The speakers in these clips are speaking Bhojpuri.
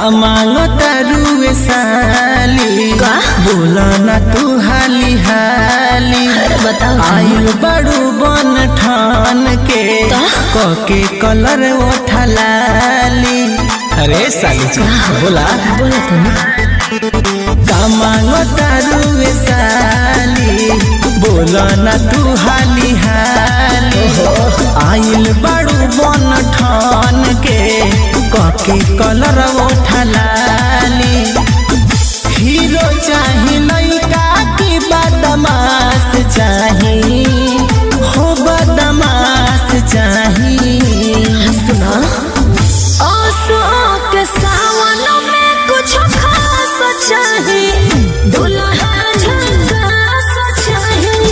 मांगो तारुए साली का? बोला ना तू हाली हाली अरे बताओ आयु बड़ू बन ठान के का? कके कलर ओठलाली अरे साली जी बोला बोला तो नहीं का मांगो तारुए साली बोला ना तू हाली हाली आइल बड़ू बन ठान के कके कलर ओठलाली हीरो चाही लइका की बदमाश चाही हो बदमाश चाही सुना आंसू के सावन में कुछ खास चाहिए दुल्हा झकास चाहिए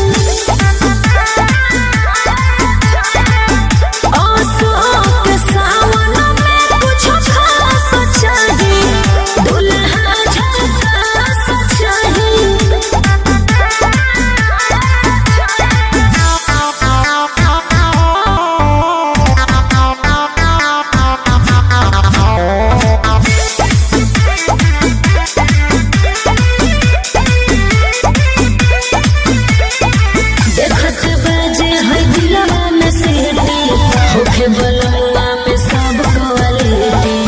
आंसू के सावन में कुछ खास चाहिए दुल्हा झकास देखत बाजे है दिलवा में सीटी होखे बलवा में सब क्वालिटी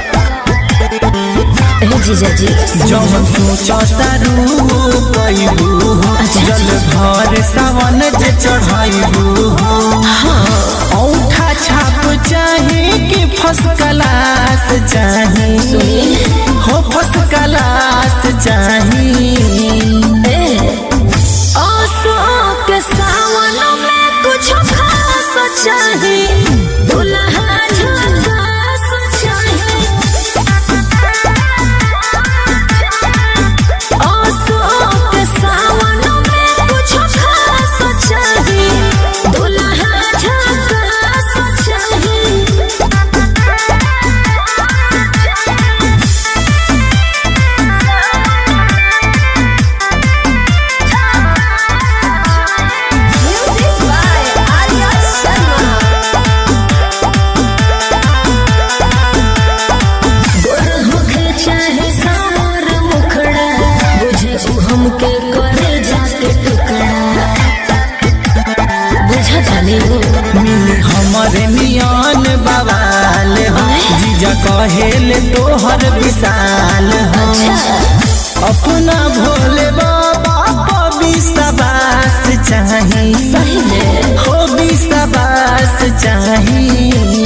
ए जीजा जी जौन सोचता रू पैबू अच्छा। जल भर सावन जे चढ़ाइबू औठा छाप चाही कि फर्स्ट क्लास चाही सुनिए हो फर्स्ट क्लास चाही ए आंसू के सावन में कुछ खास चाहिए दुल्हा झकास चाहिए आंसू के सावन में कुछ खास चाहिए दुल्हा झकास चाहिए Music by Arya Sharma. गोर होखे चाहे सावर मुखड़ा बुझे उ हमके करे जाके टुकड़ा बुझा जाने वो मिली हमरे नियन बवाल हो जीजा कहेले तोहर विशाल हो अपना भोले बाबा को विश्वास चाही सही में हो विश्वास चाही